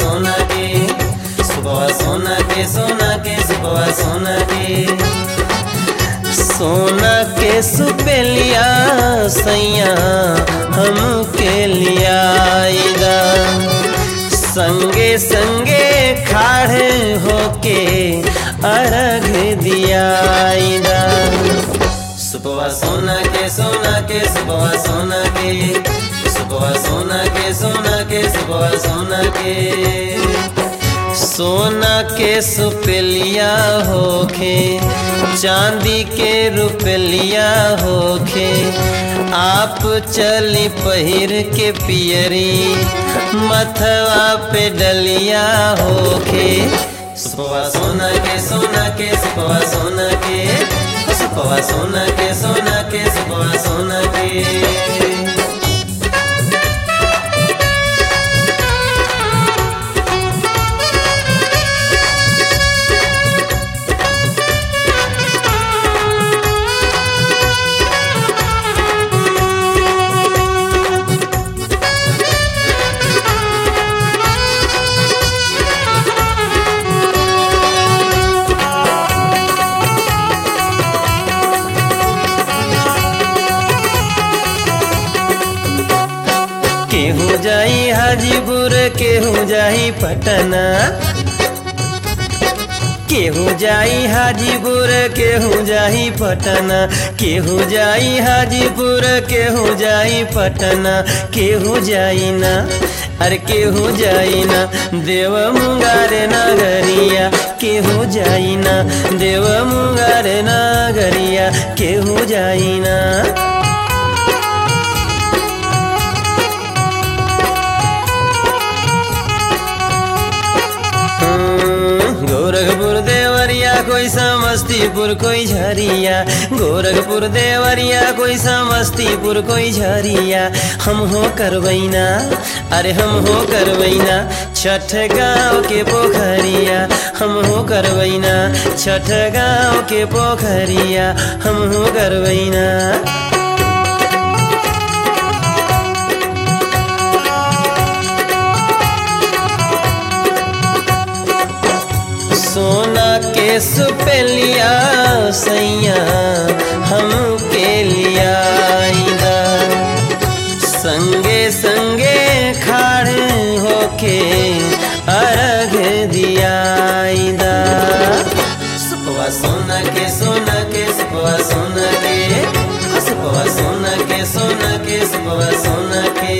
सोना के सुबह सोना के सोना के सुबह सोना के सोना के सुपेलिया सैया हम के लियाईदा संगे संगे खाड़े होके अर्घ दियाईदा सुबह सोना के सोना के सुबह सोना के सुबह सोना के सोना के सुबह सोना के सोना के सुपेलिया होखे चांदी के रुपलिया होखे आप चली पहिर के पियरी मथवा पे डलिया होखे सुबह सोना के सोना के सुबह सोना के सुबह सोना के सोना के सुबह सोना के केहू जाई हाजीपुर केहू जाई पटना केहू जाई हाजीपुर केहू जाई पटना केहू जाई हाजीपुर केहू जाई पटना केहू जाई ना अरे केहू जाई ना देव मुंगार नगरिया केहू जाई ना देव मुंगार नगरिया केहू जाई ना गोरखपुर देवरिया कोई समस्तीपुर कोई झरिया गोरखपुर देवरिया कोई समस्तीपुर कोई झरिया हम हो करवैना अरे हम हो करवैना छठ गाँव के पोखरिया हम हो करवैना छठ गाँव के पोखरिया हम हो करवैना सोना के सुपेलिया सैया हम के लियाईदा संगे संगे खाड़े होके अर्घ दियाईदा सुपवा सोना के सोना के सुपवा सोना के सुपवा सोना के सोना के सुपवा सोना के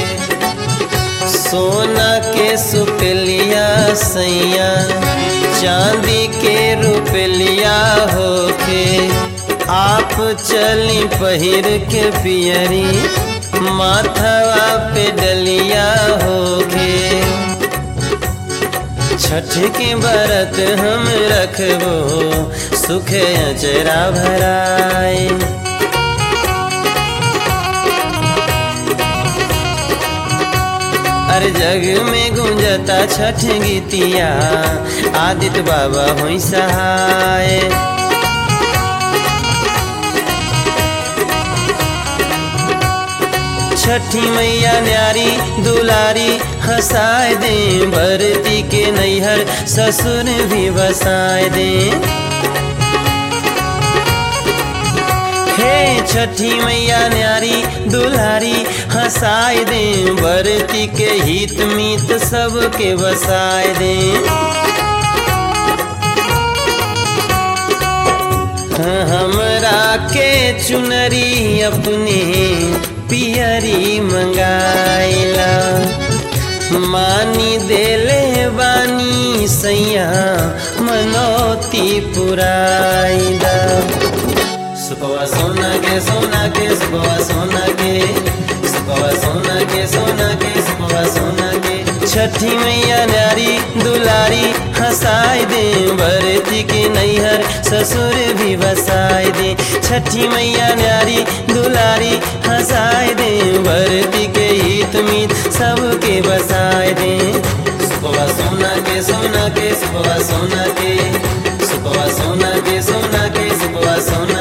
सोना के सुपलिया सैया चांदी के रुपलिया होके आप चली पहिर के पियरी माथवा पे डलिया होके छठ के बरत हम रखबो सुख अचरा भराए हर जग में गुंजता छठ गीतिया आदित्य बाबा हुई सहाय छठी मैया न्यारी दुलारी हंसाए दे भरती के नैहर ससुर भी बसाए दे हे छठी मैया न्यारी दुल्हारी हंसाए दे बरती के हित मीत सबके बसाए दे हमरा के चुनरी अपने पियरी मंगाइला मानी देले बानी सैया मनोती पुराइला सुबह सोना के सोना के सुबह सोना के सुबह सोना के सोना के सुबह सोना के छठी मैया नारी दुलारी हंसाए दे भरती के नैहर ससुर भी बसाए दे छठी मैया नारी दुलारी हंसाए दे भरती के हित मीत सबके बसाए दे सुबह सोना के सोना के सुबह सोना के सुबह सोना के सोना के सुबह सोना